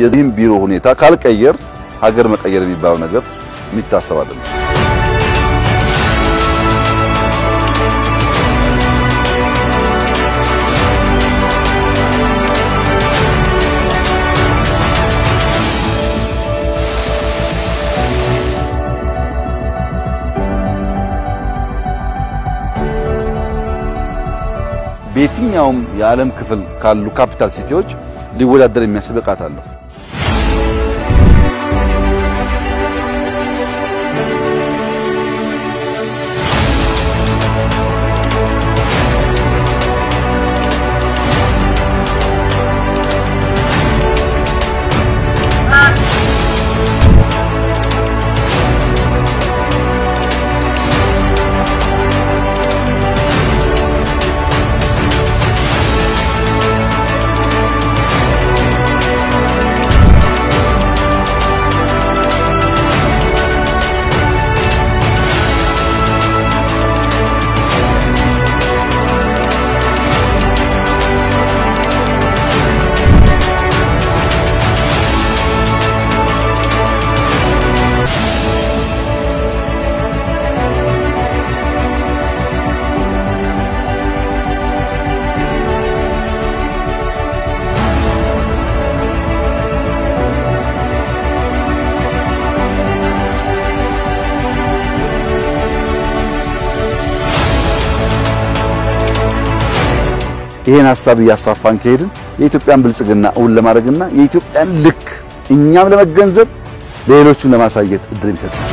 የዚህም ቢሮ ሁኔታ ካልቀየር ሀገር መቀየር የሚባለው ነገር የሚታሰብ አይደለም። በየትኛውም የዓለም ክፍል ካሉ ካፒታል ሲቲዎች ሊወዳደር የሚያስችል ብቃት አለው። ይሄን ሀሳብ እያስፋፋን ከሄድን የኢትዮጵያን ብልጽግና እውን ለማድረግና የኢትዮጵያን ልክ እኛም ለመገንዘብ ለሌሎችም ለማሳየት እድል ይሰጣል።